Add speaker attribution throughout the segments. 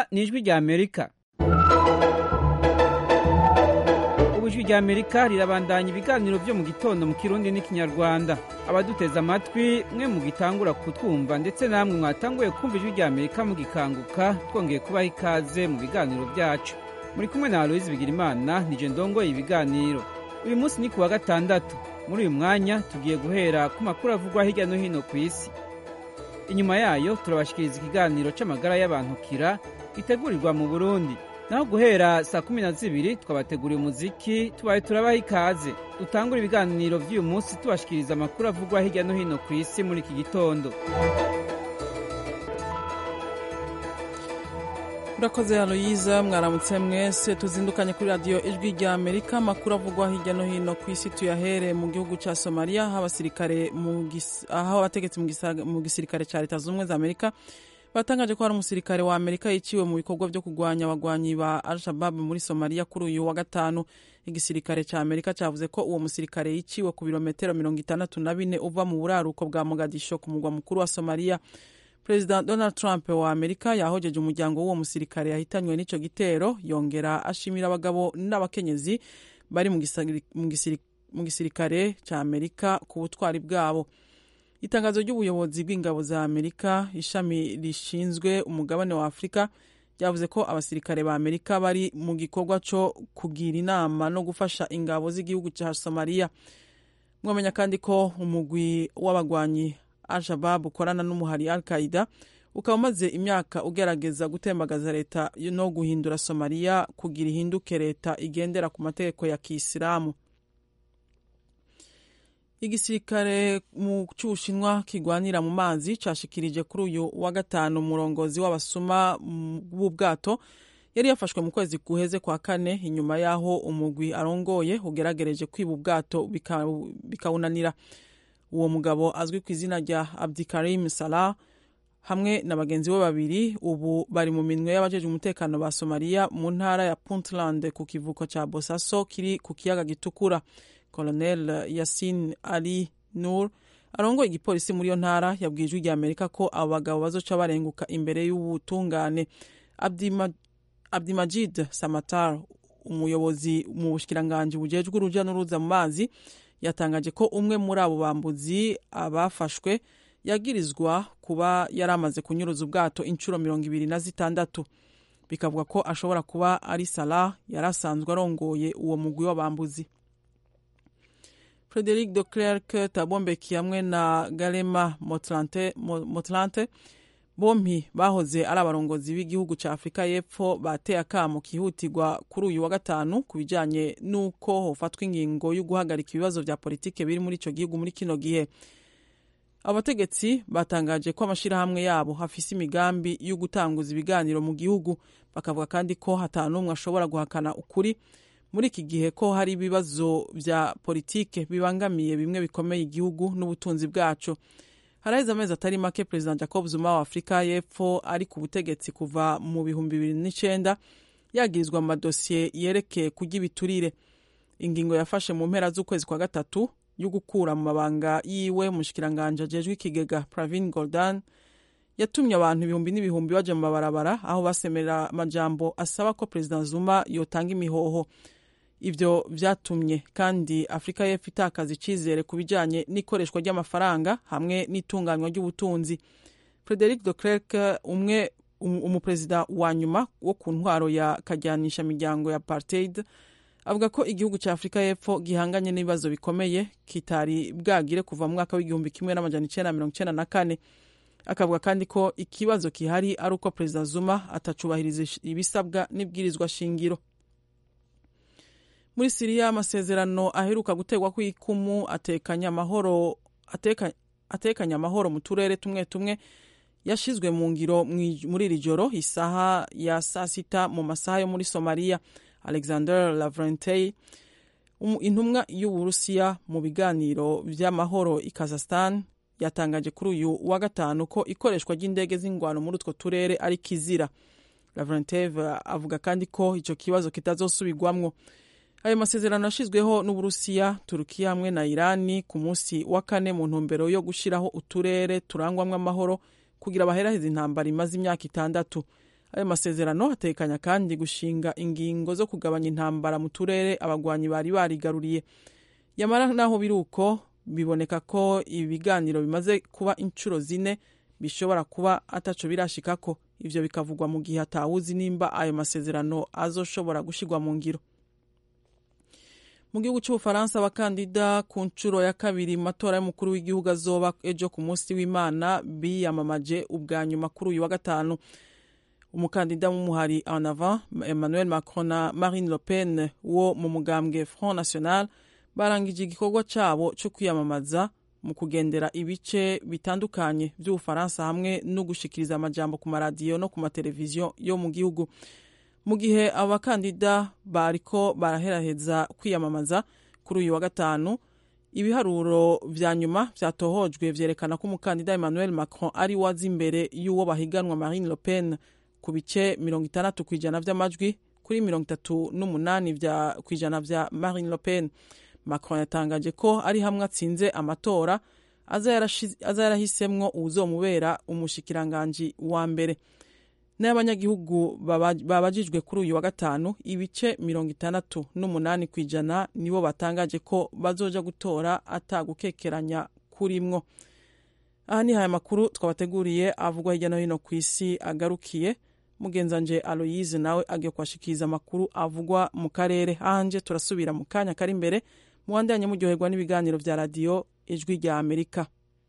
Speaker 1: ni ijwi rya amerika ubu ijwi rya amerika rirabandanya ibiganiro byo mu gitondo mu kirundi n'ikinyarwanda abaduteze amatwi mwe mugitangura kutwumva ndetse namwe mwatanguye kumva ijwi rya amerika mugikanguka twongeye kubaha ikaze mu biganiro byacu muri kumwe na aloyizi bigirimana nije ndongoye ibiganiro uyu munsi ni ku wa gatandatu muri uyu mwanya tugiye guhera ku makuru avugwa hirya no hino ku isi inyuma yayo turabashikiriza ikiganiro c'amagara y'abantu kira gitegurirwa mu burundi naho guhera saa kumi na zibiri twabateguriye umuziki tubaye turabaha ikaze dutangura ibiganiro vy'uyu munsi tubashikiriza amakuru avugwa hirya no hino ku isi muri iki gitondo
Speaker 2: urakoze aloyiza mwaramutse mwese tuzindukanye kuri radiyo ijwi rya amerika amakuru avugwa hirya no hino ku isi tuyahere mu gihugu cya somaliya aho abasirikare aho abategetsi mu gisirikare cya leta zunze ubumwe za amerika batangaje ko hari umusirikare wa amerika yiciwe mu bikorwa byo kurwanya abagwanyi ba al shabab muri somaliya kuri uyu wa gatanu igisirikare cya amerika cyavuze ko uwo musirikare yiciwe ku birometero mirongo itandatu na bine uva mu buraruko bwa mogadisho ku mugwa mukuru wa somaliya perezida donald trump wa amerika yahojeje umuryango w'uwo musirikare yahitanywe n'icyo gitero yongera ashimira abagabo n'abakenyezi bari mu gisirikare cya amerika ku butwari bwabo itangazo ry'ubuyobozi bw'ingabo za amerika ishami rishinzwe umugabane wa afurika ryavuze ko abasirikare ba amerika bari mu gikorwa cyo kugira inama no gufasha ingabo z'igihugu cya somaliya mwamenya kandi ko umugwi w'abagwanyi al-shabab ukorana n'umuhari al qaida ukaba umaze imyaka ugerageza gutembagaza leta no guhindura somaliya kugira ihinduke leta igendera ku mategeko ya kisilamu igisirikare mu cy'ubushinwa kigwanira mu mazi cashikirije kuri uyu wa gatanu umurongozi w'abasuma b'ubwato yari yafashwe mu kwezi guheze kwa kane inyuma y'aho umugwi arongoye ugeragereje kwiba ubwato bikawunanira uwo mugabo azwi ku izina rya abdikarim salah hamwe na bagenzi be babiri ubu bari mu minwe y'abajejwe umutekano ba somaliya mu ntara ya puntland ku kivuko cya bosaso kiri ku kiyaga gitukura colonel yasin ali nur arongoye igipolisi muri iyo ntara yabwiye ijwi rya amerika ko abo bagabo bazoca barenguka imbere y'ubutungane abdimajid samatar umuyobozi mu bushikiranganji bujejwe uruja n'uruza mu mazi yatangaje ko umwe muri abo bambuzi abafashwe yagirizwa kuba yari amaze kunyuruza ubwato inshuro mirongo ibiri na zitandatu bikavuga ko ashobora kuba ari salah yari asanzwe arongoye uwo mugwi w'abambuzi frederic de clerc tabombeki hamwe na garema motlante bompi bahoze ari abarongozi b'igihugu cya afurika y'epfo bateye akamo kihutirwa kuri uyu wa gatanu ku bijyanye n'uko hofatwa ingingo yo guhagarika ibibazo bya politike biri muri icyo gihugu muri kino gihe abategetsi batangaje ko amashyirahamwe yabo hafise imigambi yo gutanguza ibiganiro mu gihugu bakavuga kandi ko hatanu n'umwe ashobora guhakana ukuri muri iki gihe ko hari ibibazo bya politike bibangamiye bimwe bikomeye igihugu n'ubutunzi bwacu haraheze amezi atari make perezida jacob zuma wa afurika y'epfo ari ku butegetsi kuva mu bihumbi bibiri n'icyenda yagirizwa amadosiye yerekeye kurya ibiturire ingingo yafashe mu mpera z'ukwezi kwa gatatu yo gukura mu mabanga yiwe mushikiranganje ajejwe ikigega pravin goldan yatumye abantu ibihumbi n'ibihumbi baja mu mabarabara aho basemerera amajambo asaba ko perezida zuma yotanga imihoho ibyo byatumye kandi afurika y'epfo itakaza icyizere ku bijyanye n'ikoreshwa ry'amafaranga hamwe n'itunganywa ry'ubutunzi frederic de clerc umwe umuperezida wa nyuma wo ku ntwaro ya kajyanisha miryango ya apartheid avuga ko igihugu cya afurika y'epfo gihanganye n'ibibazo bikomeye kitari bwagire kuva mu mwaka w'igihumbi kimwe n'amajana icyenda mirongo icyenda na kane akavuga kandi ko ikibazo gihari ari uko perezida zuma atacubahiriza ibisabwa n'ibwirizwa shingiro muri siriya amasezerano aheruka gutegwa kw'ikumu atekanya amahoro ateka, atekanya amahoro mu turere tumwe tumwe yashizwe mu ngiro muri iri joro isaha ya saa sita mu masaha yo muri somaliya alexander lavrentey intumwa y'uburusiya mu biganiro by'amahoro i kazastan yatangaje kuri uyu wa gatanu ko ikoreshwa ry'indege z'ingwano muri utwo turere ari kizira lavrentev avuga kandi ko icyo kibazo kitazosubirwamwo ayo masezerano yashyizweho n'uburusiya turukiya hamwe na irani ku munsi wa kane mu ntumbero yo gushyiraho uturere turangwamo amahoro kugira baheraheze intambara imaze imyaka itandatu ayo masezerano atekanya kandi gushinga ingingo zo kugabanya intambara mu turere abagwanyi bari barigaruriye yamara naho biri uko biboneka ko ibi biganiro bimaze kuba inshuro zine bishobora kuba ataco birashikako ivyo bikavugwa mu gihe atawuzi nimba ayo masezerano azoshobora gushirwa mu ngiro mu gihugu cy'ubufaransa abakandida ku nshuro ya kabiri mu matora y'umukuru w'igihugu azoba ejo ku munsi w'imana biyamamaje ubwa nyuma kuri uyu wa gatanu umukandida w'umuhari en avant emmanuel macron na marine le pen wo mu mugambwe front national barangije igikorwa cyabo cyo kwiyamamaza mu kugendera ibice bitandukanye by'ubufaransa hamwe no gushikiriza amajambo ku maradiyo no ku mateleviziyo yo mu gihugu mu gihe abakandida bariko baraheraheza kwiyamamaza kuri uyu wa gatanu ibiharuro vya nyuma vyatohojwe vyerekana ko umukandida emmanuel macron ari waza imbere y'uwo bahiganwa marine le pen ku bice mirongo itandatu ku ijana vy'amajwi kuri mirongo itatu n'umunani ku ijana vya marine le pen macron yatangaje ko ari hamwe atsinze amatora aza yarahisemwo uwuzomubera umushikiranganji wa mbere n'abanyagihugu babajijwe kuri uyu wa gatanu ibice mirongo itandatu n'umunani ku ijana nibo batangaje ko bazoja gutora atagukekeranya kurimwo aha ni haya makuru twabateguriye avugwa hirya no hino ku isi agarukiye mugenzanje aloyize nawe agiye kuhashikiriza amakuru avugwa mu karere ahanje turasubira mu kanya kari imbere muwandanye muryoherwa n'ibiganiro vya radiyo ijwi rya amerika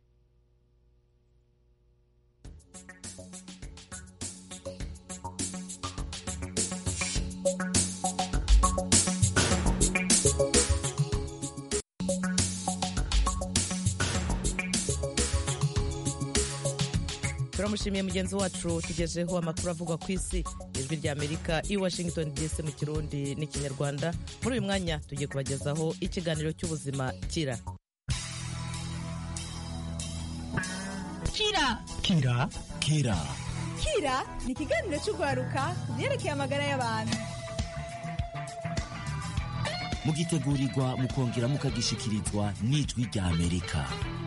Speaker 3: turamushimiye mugenzi wacu tugejeho amakuru avugwa ku isi ijwi rya amerika i washington dc mu kirundi n'ikinyarwanda muri uyu mwanya tugiye kubagezaho ikiganiro cy'ubuzima kira
Speaker 4: kira
Speaker 5: kira kira
Speaker 4: kira ni ikiganiro cy'urwaruka ku byerekeye amagara y'abantu
Speaker 5: mugitegurirwa mukongera mukagishikirizwa n'ijwi rya amerika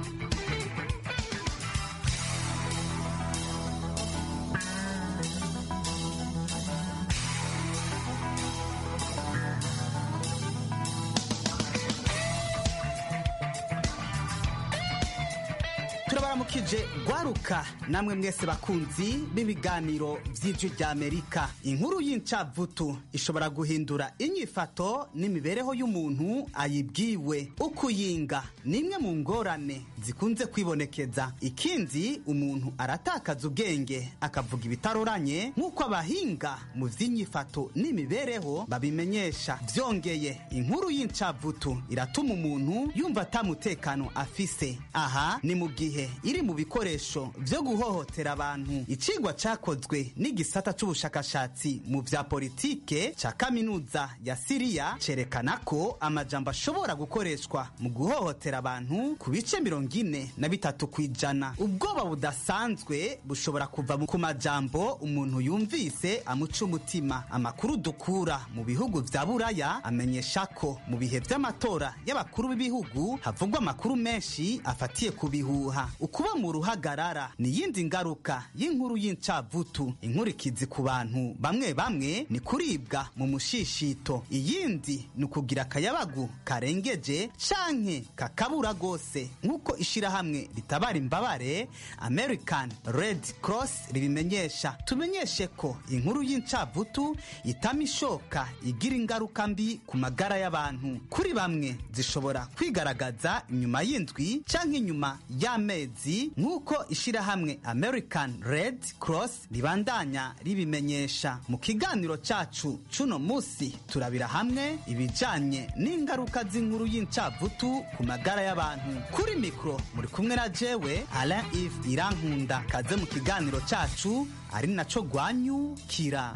Speaker 6: turabaramukije gwaruka namwe mwese bakunzi b'ibiganiro vy'ijwi rya amerika inkuru y'incavutu ishobora guhindura inyifato n'imibereho y'umuntu ayibwiwe ukuyinga ni imwe mu ngorane zikunze kwibonekeza ikindi umuntu aratakaza ubwenge akavuga ibitaroranye nk'uko abahinga mu vy'inyifato n'imibereho babimenyesha vyongeye inkuru y'incavutu iratuma umuntu yumva atamutekano afise aha ni mu gihe iri mu bikoresho vyo guhohotera abantu icigwa cakozwe n'igisata c'ubushakashatsi mu vya politike ca kaminuza ya siriya cerekana ko amajambo ashobora gukoreshwa mu guhohotera abantu ku bice mirongo ine na bitatu kw'ijana ubwoba budasanzwe bushobora kuva ku majambo umuntu yumvise amuca umutima amakuru dukura mu bihugu vya buraya amenyesha ko mu bihe vy'amatora y'abakuru b'ibihugu havugwa amakuru menshi afatiye ku bihuha ukuba mu ruhagarara ni iyindi ngaruka y'inkuru y'incavutu inkurikizi ku bantu bamwe bamwe ni kuribwa mu mushishito iyindi ni ukugira akayabagu karengeje canke kakabura rwose nk'uko ishirahamwe ritabara imbabare american red cross ribimenyesha tumenyeshe ko inkuru y'incavutu itama ishoka igira ingaruka mbi ku magara y'abantu kuri bamwe zishobora kwigaragaza inyuma y'indwi canke inyuma y'amezi nk'uko ishirahamwe american red cross ribandanya ribimenyesha mu kiganiro cacu cuno musi turabira hamwe ibijanye n'ingaruka z'inkuru y'incavutu ku magara y'abantu kuri mikro muri kumwe na jewe alain ive irankunda kaze mu kiganiro cacu ari naco gwanyukira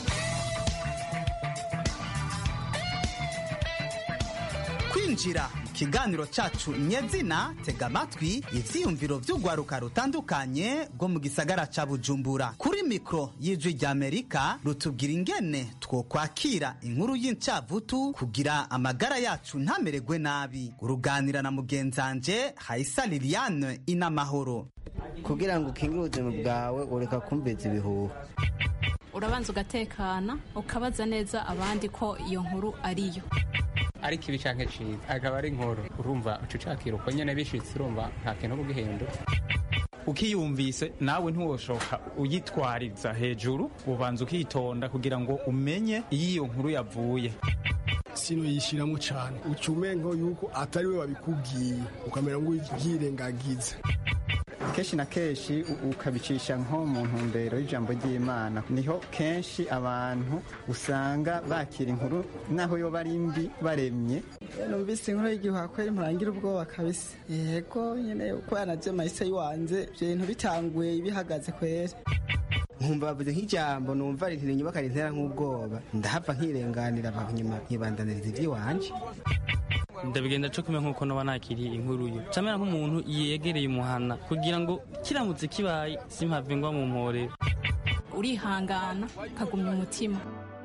Speaker 6: kwinjira mu ikiganiro cacu nyezina tega amatwi ivyiyumviro vy'urwaruka rutandukanye rwo mu gisagara ca bujumbura kuri mikro y'ijwi ry'amerika rutubwira ingene twokwakira inkuru y'incavutu kugira amagara yacu ntamererwe nabi uruganira na mugenzanje hayisa liliane inamahoro
Speaker 7: kugira ngo ukingire ubuzima bwawe ureka kumviza ibihuha
Speaker 8: urabanza ugatekana ukabaza neza abandi ko iyo nkuru ariyo
Speaker 9: ariko ibi canke ciza akaba ari inkuru urumva uca ucakira uko nyene bishitse urumva nta kintu bugihindura
Speaker 10: ukiyumvise nawe ntiwoshoka uyitwariza hejuru ubanza ukitonda kugira ngo umenye iyo iyo nkuru yavuye
Speaker 11: sino yishiramo cyane uca umengo yuko atari we wabikubwiye ukamera ngo ubyirengagize
Speaker 7: kenshi na kenshi ukabicisha nko mu ntumbero y'ijambo ry'imana niho kenshi abantu usanga bakira inkuru naho yo bari mbi baremye
Speaker 12: numvise inkuru y'igihuha kweri murangira ubwoba kabisa yego nyene uko yanaje mahise yiwanze ivyo bintu bitanguye bihagaze kweri
Speaker 7: nkumva bavuze nk'ijambo numva rintira inyuma karintera nk'ubwoba ndahava nkirenganira nyuma nkibandaniriza ivy'iwanje
Speaker 13: ndabigenda co kumenya nk'uko noba nakiriye inkuru yo camera nk'umuntu yegereye umuhana kugira ngo kiramutse kibaye simpave ngwa mu mporero
Speaker 8: urihangana ukagumya umutima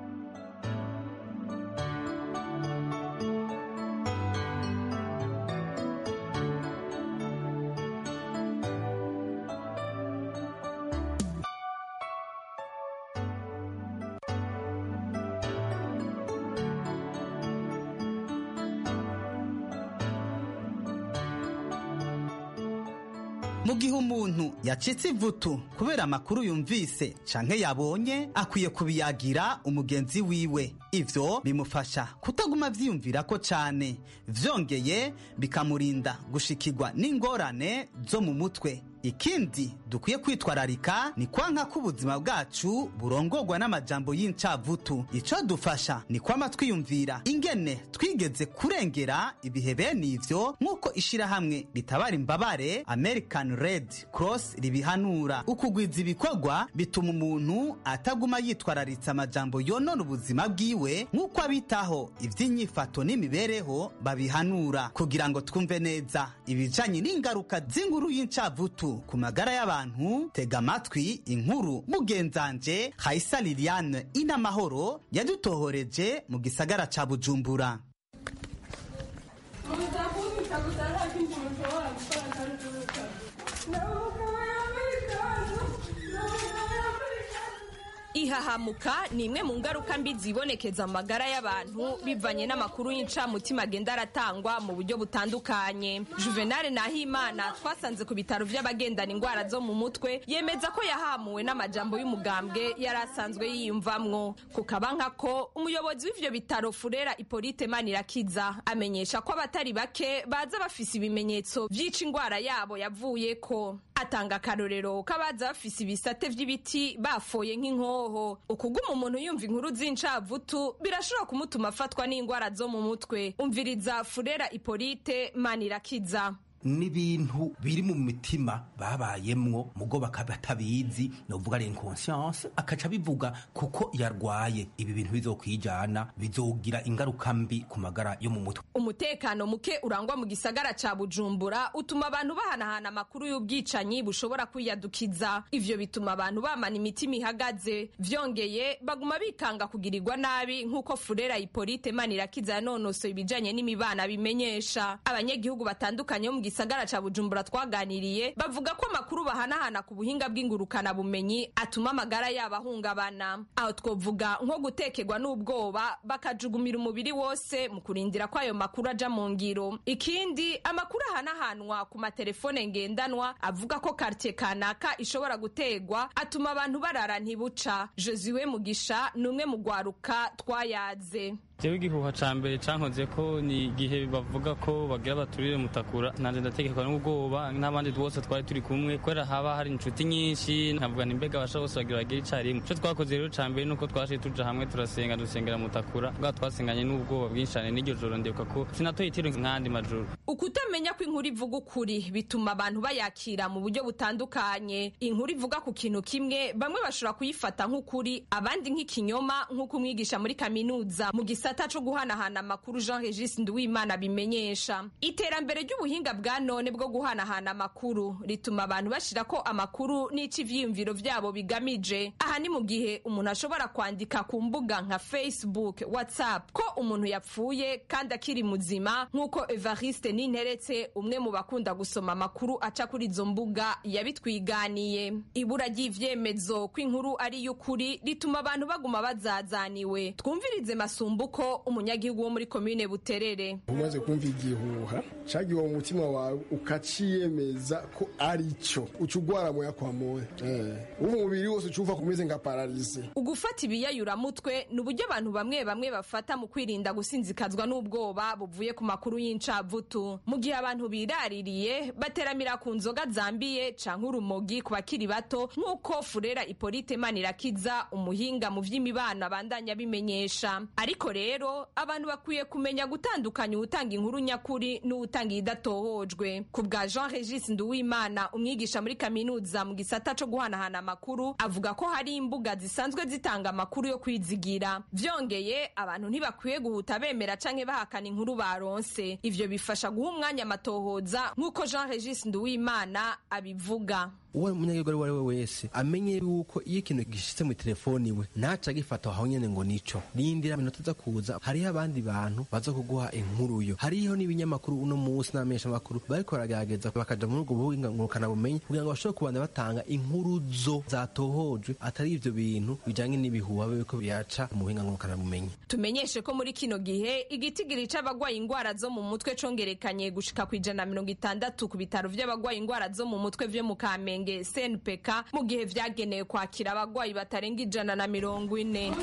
Speaker 6: mu gihe umuntu yacitse ivutu kubera amakuru yumvise canke yabonye akwiye kubiyagira umugenzi wiwe ivyo bimufasha kutaguma vyiyumvirako cane vyongeye bikamurinda gushikirwa n'ingorane zo mu mutwe ikindi dukwiye kwitwararika ni kwanka ko ubuzima bwacu burongorwa n'amajambo y'incavutu ico dufasha ni kwama twiyumvira ingene twigeze kurengera ibihe bene ivyo nk'uko ishirahamwe ritabara imbabare american red cross ribihanura ukugwiza ibikorwa bituma umuntu ataguma yitwararitse amajambo yonona ubuzima bwiwe nk'uko abitaho ivy'inyifato n'imibereho babihanura kugira ngo twumve neza ibijanye n'ingaruka z'inkuru y'incavutu ku magara y'abantu tega amatwi inkuru mugenzanje hayisa liliane inamahoro yadutohoreje mu gisagara ca bujumbura
Speaker 14: ihahamuka ni imwe mu ngaruka mbi zibonekeza mu magara y'abantu bivanye n'amakuru y'incamutima agenda aratangwa mu buryo butandukanye juvenal nahimana twasanze ku bitaro by'abagendana indwara zo mu mutwe yemeza ko yahamuwe n'amajambo y'umugambwe yari asanzwe yiyumvamwo ku kabanka ko umuyobozi w'ivyo bitaro furera ipolite manirakiza amenyesha ko abatari bake baza bafise ibimenyetso vy'ica indwara yabo yavuyeko atanga akarorero k'abaza bafise ibisate vy'ibiti bafoye nk'inkoho ukuguma umuntu yumva inkuru z'incavutu birashobora kumutuma afatwa n'indwara zo mu mutwe umviriza furera ipolite manirakiza
Speaker 15: n'ibintu biri mu mitima babayemwo mugo bakaba batabizi novuga ari inconscience akaca bivuga kuko yarwaye ibi bintu bizokwijana bizogira ingaruka mbi ku magara yo mu mutwe
Speaker 14: umutekano muke urangwa mu gisagara ca bujumbura utuma abantu bahanahana amakuru y'ubwicanyi bushobora kwiyadukiza ivyo bituma abantu bamana imitima ihagaze vyongeye baguma bikanga kugirirwa nabi nk'uko furera ipolite manirakiza yanonosoye ibijanye n'imibana bimenyesha abanyagihugu batandukanye bo mu gisagara ca bujumbura twaganiriye bavuga ko amakuru bahanahana ku buhinga bw'ingurukana bumenyi atuma amagara yabo ahungabana aho twovuga nko gutekerwa n'ubwoba bakajugumira umubiri wose mu kurindira ko ayo makuru aja mu ngiro ikindi amakuru ahanahanwa ku matelefone ngendanwa avuga ko kartie kanaka ishobora gutegwa atuma abantu barara ntibuca josiwe mugisha ni umwe mu gwaruka twayaze
Speaker 13: jewe igihuha ca mbere cankoze ko ni igihe bavuga ko bagira baturire mutakura nanje ndategekwa n'ubwoba n'abandi bose twari turi kumwe kubera haba hari inshuti nyinshi nkavuga ni mbega abasha bose bagira bagire icarimwe ico twakoze rero ca mbere nuko twashe tuja hamwe turasenga dusengera mutakura bwa twasenganye n'ubwoba bwinshi cane n'iryo joro ndibuka ko sinatoye itiro nk'andi majoro
Speaker 14: ukutamenya ko inkuru ivuga ukuri bituma abantu bayakira mu buryo butandukanye inkuru ivuga ku kintu kimwe bamwe bashobora kuyifata nk'ukuri abandi nk'ikinyoma nk'uko umwigisha muri kaminuza mu gisa gisata co guhanahana amakuru jean regis nduwimana bimenyesha iterambere ry'ubuhinga bwa none bwo guhanahana amakuru rituma abantu bashira ko amakuru n'ico ivyiyumviro vyabo bigamije aha ni mu gihe umuntu ashobora kwandika ku mbuga nka facebook whatsapp ko umuntu yapfuye kandi akiri muzima nk'uko evariste ninteretse umwe mu bakunda gusoma amakuru aca kuri izo mbuga yabitwiganiye ibura ry'ivyemezo ko inkuru ari y'ukuri rituma abantu baguma bazazaniwe twumvirize masumbuko umunyagihugu wo muri komine buterere
Speaker 11: umaze kumva igihuha cagiwe mu mutima wawe ukaciyemeza ko ari cyo uca ugwara moya kwa moya umubiri wose ucumva kumeze nka paralize
Speaker 14: ugufata ibiyayuramutwe ni uburyo abantu bamwe bamwe bafata mu kwirinda gusinzikazwa n'ubwoba buvuye ku makuru y'incavutu mu gihe abantu biraririye bateramira ku nzoga zambiye canke urumogi ku bakiri bato nk'uko furera ipolite manirakiza umuhinga mu vy'imibano abandanya bimenyesha ariko rero abantu bakwiye kumenya gutandukanya uwutanga inkuru nyakuri n'uwutanga idatohojwe ku bwa jean regis nduwimana umwigisha muri kaminuza mu gisata co guhanahana amakuru avuga ko hari imbuga zisanzwe zitanga amakuru yo kwizigira vyongeye abantu ntibakwiye guhuta bemera canke bahakana inkuru baronse ivyo bifasha guha umwanya amatohoza nk'uko jean regis nduwimana abivuga
Speaker 16: uwo munyagihugu ari we wese amenye yuko iyo ikintu gishitse mu telefoni iwe ntaca agifata aho nyene ngo nico rindira minota za kuza hariho abandi bantu baza kuguha inkuru yo hariho n'ibinyamakuru uno munsi n'amenyesha amakuru bariko baragerageza bakaja muri ubwo buhinga ngurukana bumenyi kugira ngo bashobore kubanda batanga inkuru zo zatohojwe atari ivyo bintu bijanye n'ibihuha biriko biraca mu buhinga ngurukana bumenyi
Speaker 14: tumenyeshe ko muri kino gihe igitigiri c'abagwaye ingwara zo mu mutwe congerekanye gushika ku ijana na mirongo itandatu ku bitaro vy'abagwaye ingwara zo mu mutwe vyo mu kamenge snpk mu gihe vyagenewe kwakira abagwayi batarenga ijana na mirongo ine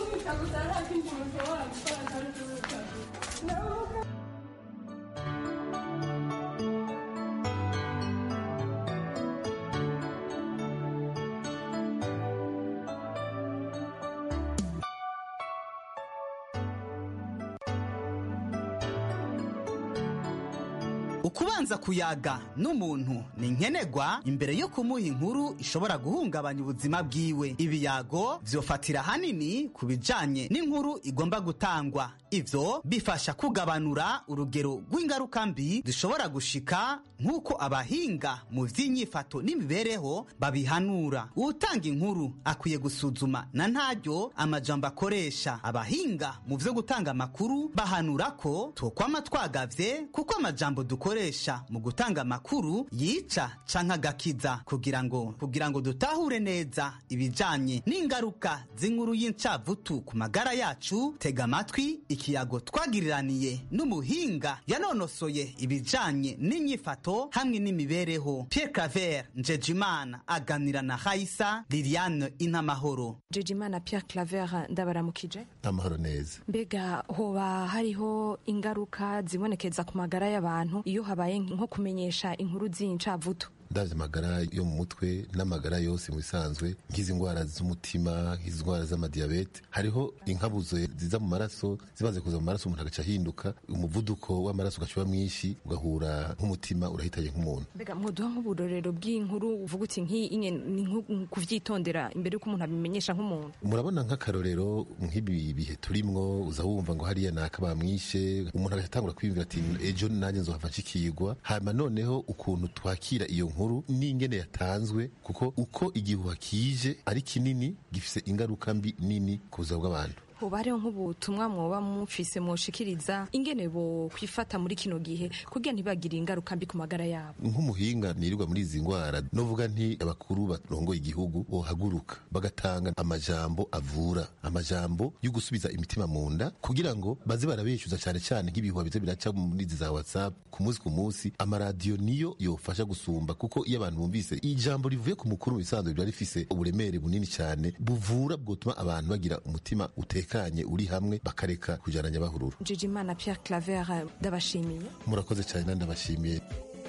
Speaker 6: ukubanza kuyaga n'umuntu ni nkenerwa imbere yo kumuha inkuru ishobora guhungabanya ubuzima bwiwe ibiyago vyofatira hanini ku bijanye n'inkuru igomba gutangwa ivyo bifasha kugabanura urugero rw'ingaruka mbi zishobora gushika nk'uko abahinga mu vy'inyifato n'imibereho babihanura uwutanga inkuru akwiye gusuzuma na ntaryo amajambo akoresha abahinga mu vyo gutanga amakuru bahanura ko twokwama twagavye kuko amajambo dukoresha mu gutanga amakuru yica canke agakiza kugira ngo kugira ngo dutahure neza ibijanye n'ingaruka z'inkuru y'incavutu ku magara yacu tega amatwi ikiyago twagiriraniye n'umuhinga yanonosoye ibijanye n'inyifato hamwe n'imibereho Pierre Claver Njejimana aganira na Haisa Liliane Inamahoro
Speaker 17: Njejimana Pierre Claver ndabaramukije
Speaker 18: amahoro neza
Speaker 17: mbega hoba hariho ingaruka zibonekeza ku magara y'abantu iyo habaye nko kumenyesha inkuru z'incavutu
Speaker 18: ndavye amagara yo mu mutwe n'amagara yose mu bisanzwe nk'izi ndwara z'umutima nk'izi ndwara z'amadiyabete hariho inkabuzo ziza mu maraso zimaze kuza mu maraso umuntu agaca ahinduka umuvuduko w'amaraso ugaca uba mwinshi ugahura nk'umutima urahitaye nk'umuntu
Speaker 17: mbega mwoduha nk'uburorero bw'inkuru uvuga uti nk'iyi ni nko kuvyitondera imbere y'uko umuntu abimenyesha nk'umuntu
Speaker 18: murabona nk'akarorero nk'ibi bihe turimwo uza wumva ngo hariya naka bamwishe umuntu agaca atangura kwiyumvira ati ejo nanjye nzohava nshikirwa hanyuma noneho ukuntu twakira iyo nkuru n'ingene yatanzwe kuko uko igihuha kije ari kinini gifise ingaruka mbi nini ku buzima bw'abantu
Speaker 17: hoba hariho nk'ubutumwa mwoba mufise mwoshikiriza ingene bo kwifata muri kino gihe kugira ntibagire ingaruka mbi ku magara yabo
Speaker 18: nk'umuhinga nirirwa muri izi ndwara novuga nti abakuru barongoye igihugu bohaguruka bagatanga amajambo avura amajambo yo gusubiza imitima mu nda kugira ngo baze barabeshyuza cyane cyane nk'ibihuha bize biraca muri izi za whatsapp ku munsi ku munsi amaradiyo niyo yofasha gusumba kuko iyo abantu bumvise ijambo rivuye ku mukuru mu bisanzwe riba rifise uburemere bunini cyane buvura bwotuma abantu bagira umutima uteka utekanye uri hamwe bakareka kujana nyabahururu
Speaker 17: Jijimana Pierre Claver ndabashimiye
Speaker 18: murakoze cyane nandi ndabashimiye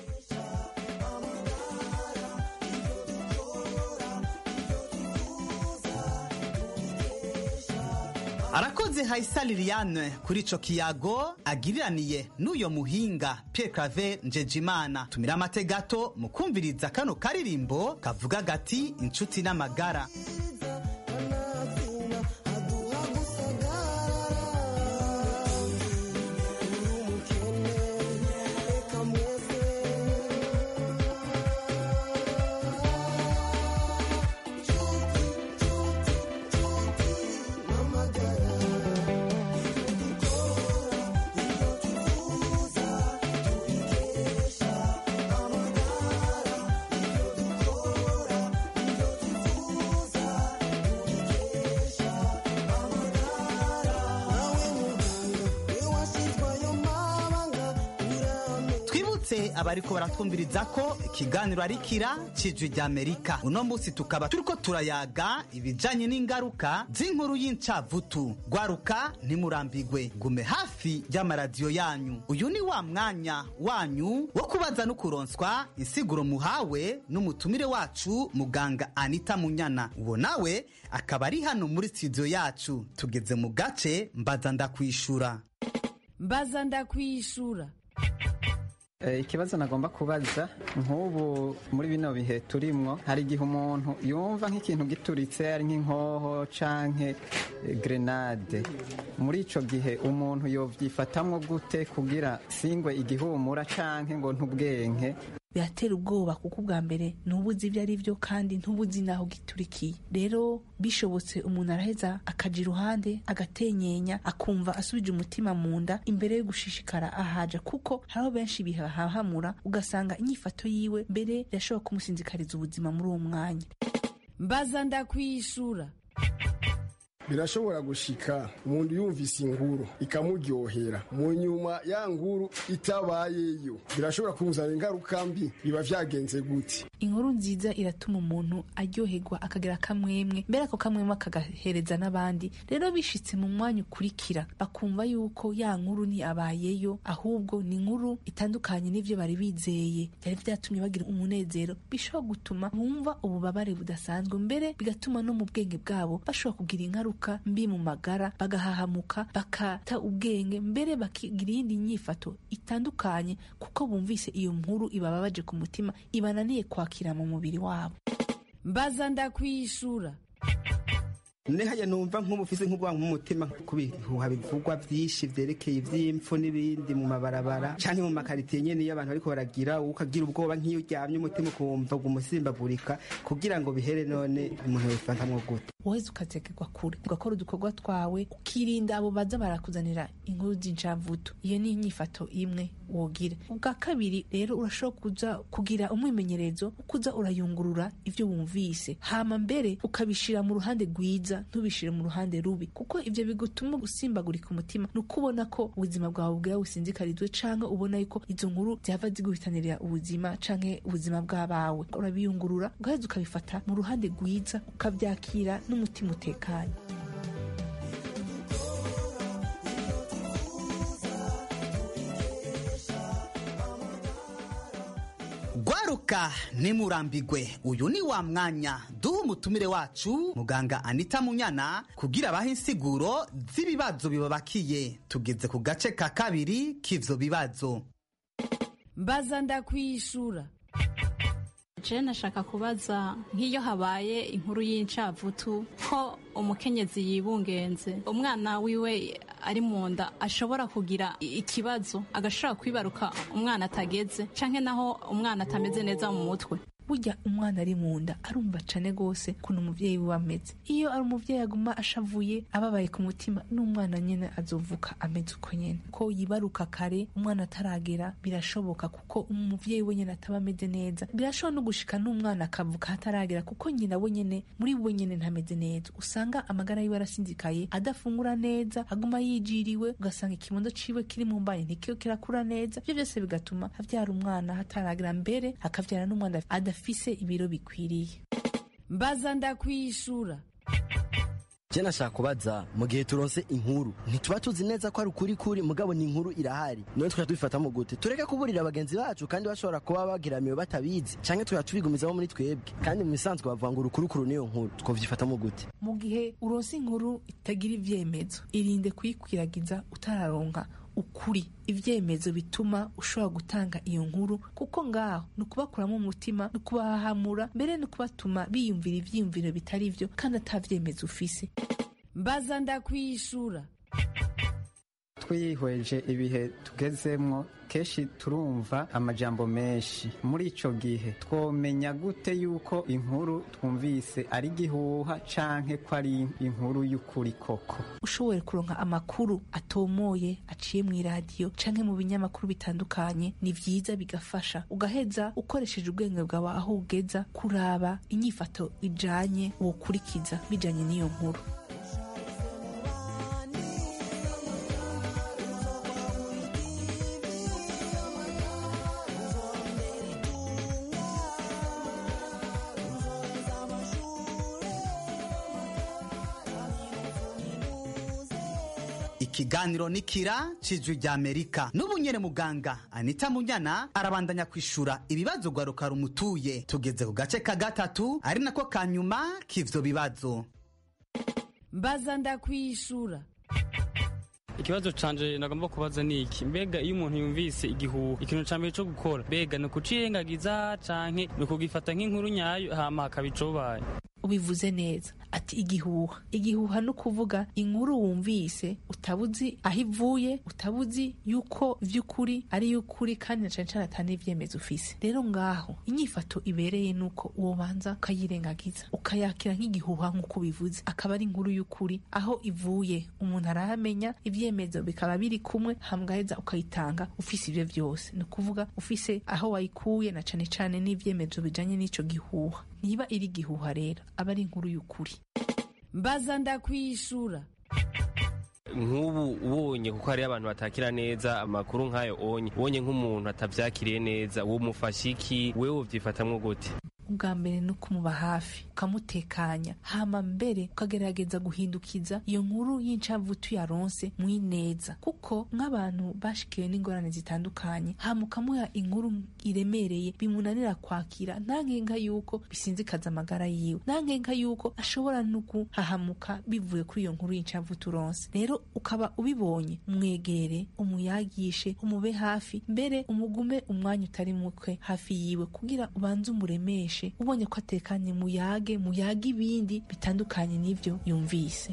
Speaker 6: arakoze hayisa liliane kuri ico kiyago agiriraniye n'uyo muhinga Pierre Claver Njejimana tumira amate gato mu kumviriza kano karirimbo kavuga gati inshuti n'amagara nibutse abariko baratwumviriza ko ikiganiro ari kira cijwi rya amerika uno munsi tukaba turiko turayaga ibijanye n'ingaruka z'inkuru y'incavutu gwaruka ntimurambigwe gume hafi y'amaradiyo yanyu uyu ni wa mwanya wanyu wo kubaza no kuronswa insiguro muhawe n'umutumire wacu muganga anita munyana uwo nawe akaba ari hano muri studio yacu tugeze mu gace mbaza ndakwishura
Speaker 19: mbaza ndakwishura
Speaker 7: ikibazo nagomba kubaza nk'ubu muri bino bihe turimwo hari igihe umuntu yumva nk'ikintu gituritse ari nk'inkoho canke grenade muri ico gihe umuntu yovyifatamwo gute kugira singwe igihumura canke ngo ntubwenke
Speaker 20: biratera ubwoba kuko ubwa mbere ntubuzi ibyo ari byo kandi ntubuzi n'aho giturikiye rero bishobotse umuntu araheza akaja iruhande agatenyenya akumva asubije umutima mu nda imbere yo gushishikara ahaja kuko hariho benshi bihahamura ugasanga inyifato yiwe mbere irashobora kumusinzikariza ubuzima muri uwo mwanya
Speaker 19: mbaza ndakwishura
Speaker 11: birashobora gushika umuntu yumvise inkuru ikamuryohera mu nyuma ya nkuru itabayeyo birashobora kumuzanira ingaruka mbi biba vyagenze gute
Speaker 20: inkuru nziza iratuma umuntu aryoherwa akagira akamwemwe mbere ako kamwemwe akagahereza n'abandi rero bishitse mu mwanya ukurikira bakumva yuko ya nkuru ntiyabayeyo ahubwo ni inkuru itandukanye n'ivyo bari bizeye byari vyatumye bagira umunezero bishobora gutuma bumva ububabare budasanzwe mbere bigatuma no mu bwenge bwabo bashobora kugira ingaruka mbi mu magara bagahahamuka bakata ubwenge mbere bakigira iyindi nyifato itandukanye kuko bumvise iyo nkuru ibababaje ku mutima ibananiye kwakira mu mubiri wabo
Speaker 19: mbaza ndakwishura
Speaker 21: nehaya numva nk'umufise nk'ubwanwa nk'umutima ku bihuha bivugwa vyinshi vyerekeye ivy'impfu n'ibindi mu mabarabara canke mu makaritiye nyene iyo abantu bariko baragira ukagira ubwoba nk'iyo uryamye umutima ukumva umusimbagurika kugira ngo bihere none umuntu yobifatamwo gute
Speaker 20: woheze ukazegerwa kure ugakora udukorwa twawe ukirinda abo baza barakuzanira inkuru z'incavuto iyo ni inyifato imwe wogira ubwa kabiri rero urashobora kuza kugira umwimenyerezo wo kuza urayungurura ivyo wumvise hama mbere ukabishira mu ruhande rwiza ntubishire mu ruhande rubi kuko ivyo bigutuma gusimbagurika umutima ni ukubona ko ubuzima bwawe bwaba businzikarizwe canke ubona yuko izo nkuru zihava ziguhitanirira ubuzima canke ubuzima bw'abawe urabiyungurura ugaheza ukabifata mu ruhande rwiza ukavyakira n'umutima utekanye
Speaker 6: gwaruka nimurambigwe uyu ni wa mwanya duha umutumire wacu muganga anita munyana kugira abahe insiguro z'ibibazo bibabakiye tugeze ku gace ka kabiri k'ivyo bibazo
Speaker 19: mbaza ndakwishura
Speaker 8: je nashaka kubaza nk'iyo habaye inkuru y'incavutu ko umukenyezi yibungenze umwana wiwe ari mu nda ashobora kugira ikibazo agashobora kwibaruka umwana atageze canke naho umwana atameze neza mu mutwe
Speaker 20: burya umwana ari mu nda arumva cane gose kuntu umuvyeyi wiwe ameze iyo ari umuvyeyi aguma ashavuye ababaye ku mutima n'umwana nyene azovuka ameze uko nyene ko yibaruka kare umwana ataragera birashoboka kuko umuvyeyi we nyene ataba ameze neza birashobora no gushika n'umwana akavuka hataragera kuko nyina we nyene muri we nyene ntameze neza usanga amagara yiwe arasinzikaye adafungura neza aguma yijiriwe ugasanga ikibondo ciwe kiri mu mbanye ntikiyo kirakura neza ivyo vyose bigatuma avyara umwana hataragera mbere akavyara n'umwana adafite afise ibiro bikwiriye
Speaker 19: mbaza ndakwishura
Speaker 22: je nashaka kubaza mu gihe turonse inkuru ntituba tuzi neza ko ari ukuri kuri mugabo ni inkuru irahari none tukajya tubifatamo gute tureke kuburira bagenzi bacu kandi bashobora kuba bagiramiwe batabizi canke tukajya tubigumizamo muri twebwe kandi mu bisanzwe bavuga ngo urukurukuru niyo nkuru twovyifatamo gute
Speaker 20: mu gihe uronse inkuru itagira ivyemezo irinde kuyikwiragiza utararonka ukuri ivyemezo bituma ushobora gutanga iyo nkuru kuko ngaho ni ukubakuramo umutima ni ukubahahamura mbere ni ukubatuma biyumvira ivyiyumviro bitari vyo kandi ata vyemezo ufise
Speaker 19: mbaza ndakwishura
Speaker 7: twihweje ibihe tugezemwo kenshi turumva amajambo menshi muri ico gihe twomenya gute yuko inkuru twumvise ari gihuha canke ko ari inkuru y'ukuri koko
Speaker 20: ushoboye kuronka amakuru atomoye aciye mu iradiyo canke mu binyamakuru bitandukanye ni vyiza bigafasha ugaheza ukoresheje ubwenge bwawe aho ugeza kuraba inyifato ijanye wokurikiza bijanye n'iyo nkuru
Speaker 6: ikiganiro nikira cijwi rya amerika n'ubu nyene muganga anita munyana arabandanya kwishura ibibazo rwaruka rumutuye tugeze ku gace ka gatatu ari nako ka nyuma k'ivyo bibazo
Speaker 19: mbaza ndakwishura
Speaker 13: ikibazo canje nagomba kubaza ni iki mbega iyo umuntu yumvise igihuha ikintu ca mbere co gukora mbega ni ukucirengagiza canke ni ukugifata nk'inkuru nyayo hama hakaba icobaye
Speaker 20: ubivuze neza ati igihuha igihuha ni ukuvuga inkuru wumvise utabuzi aho ivuye utabuzi yuko vy'ukuri ari y'ukuri kandi na cane cane ata n'ivyemezo ufise rero ngaho inyifato ibereye nuko wobanza ukayirengagiza ukayakira nk'igihuha nk'uko ubivuze akaba ari inkuru y'ukuri aho ivuye umuntu arahamenya ivyemezo bikaba biri kumwe hamgaheza ukayitanga ufise ivyo vyose ni ukuvuga ufise aho wayikuye na cane cane n'ivyemezo bijanye n'ico gihuha niba iri igihuha rero aba ari inkuru y'ukuri
Speaker 19: mbaza ndakwishura
Speaker 1: nk'ubu ubonye kuko hariyo abantu batakira neza amakuru nk'ayo onye ubonye nk'umuntu atavyakiriye neza uwo mufasha iki wewe uvyifatamwo gute
Speaker 20: ubwa mbere ni ukumuba hafi ukamutekanya hama mbere ukagerageza guhindukiza iyo nkuru y'incavutu yaronse mwineza kuko nk'abantu bashikiwe n'ingorane zitandukanye hama ukamuha inkuru iremereye bimunanira kwakira nta nkenga yuko bisinzikaza amagara yiwe nta nkenga yuko ashobora no guhahamuka bivuye kuri iyo nkuru y'incavutu uronse rero ukaba ubibonye mwegere umuyagishe umube hafi mbere umugume umwanya utari mukwe hafi yiwe kugira ubanze umuremeshe ubonye ko atekanye muyage muyage ibindi bitandukanye n'ibyo yumvise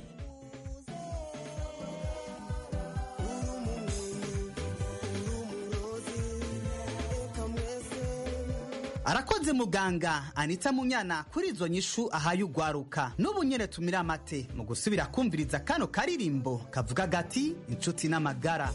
Speaker 6: arakoze muganga anita munyana kuri izo nyishu ahaye ugwaruka n'ubu nyene tumira amate mu gusubira kumviriza kano karirimbo kavuga gati inshuti n'amagara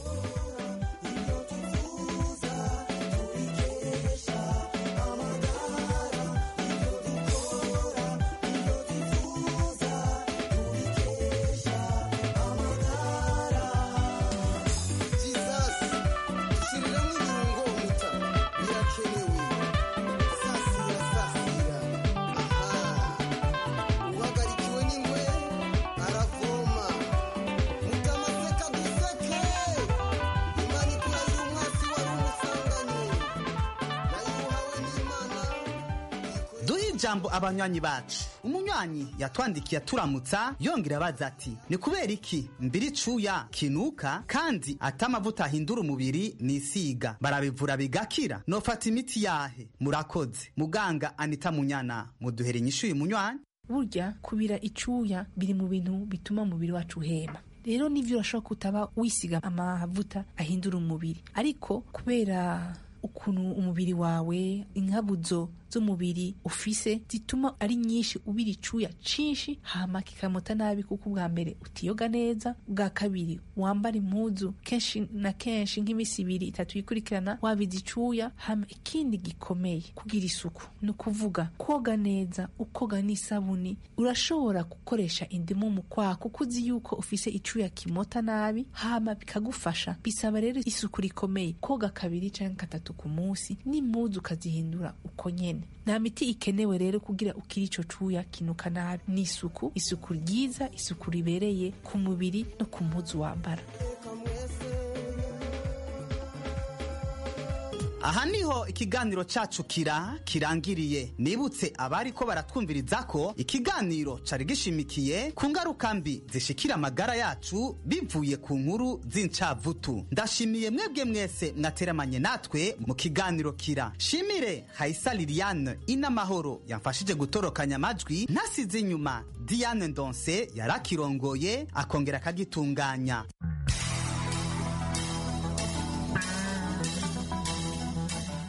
Speaker 6: duhe ijambo abanywanyi bacu umunywanyi yatwandikiye aturamutsa yongera abaza ati ni kubera iki mbiri cuya kinuka kandi ata amavuta ahindura umubiri nisiga barabivura bigakira nofata imiti yahe murakoze muganga anita munyana muduhere inyishu uyu munywanyi
Speaker 20: burya kubira icuya biri mu bintu bituma umubiri wacu uhema rero nivyo urashobora kutaba wisiga amavuta ahindura umubiri ariko kubera ukuntu umubiri wawe inkabuzo z'umubiri ufise zituma ari nyinshi ubira icuya cinshi hama kikamota nabi kuko ubwa mbere utiyoga neza ubwa kabiri wambara impuzu kenshi na kenshi nk'imisi ibiri itatu yikurikirana wabiza icuya hama ikindi gikomeye kugira isuku ni ukuvuga koga neza ukoga n'isabuni urashobora gukoresha indimu mu kwaha kuko uzi yuko ufise icuya kimota nabi hama bikagufasha bisaba rero isuku rikomeye koga kabiri canke gatatu ku munsi n'impuzu ukazihindura uko nyene nta miti ikenewe rero kugira ukiri ico cuya kinuka nabi ni isuku isuku ryiza isuku ribereye ku mubiri no ku mpuzu wambara
Speaker 6: aha niho ikiganiro cacu kira kirangiriye nibutse abari ko baratwumviriza ko ikiganiro cari gishimikiye ku ngaruka mbi zishikira amagara yacu bivuye ku nkuru z'incavutu ndashimiye mwebwe mwese mwateramanye natwe mu kiganiro kira shimire hayisa liliane inamahoro yamfashije gutorokanya amajwi ntasize inyuma diane ndonse yarakirongoye akongera akagitunganya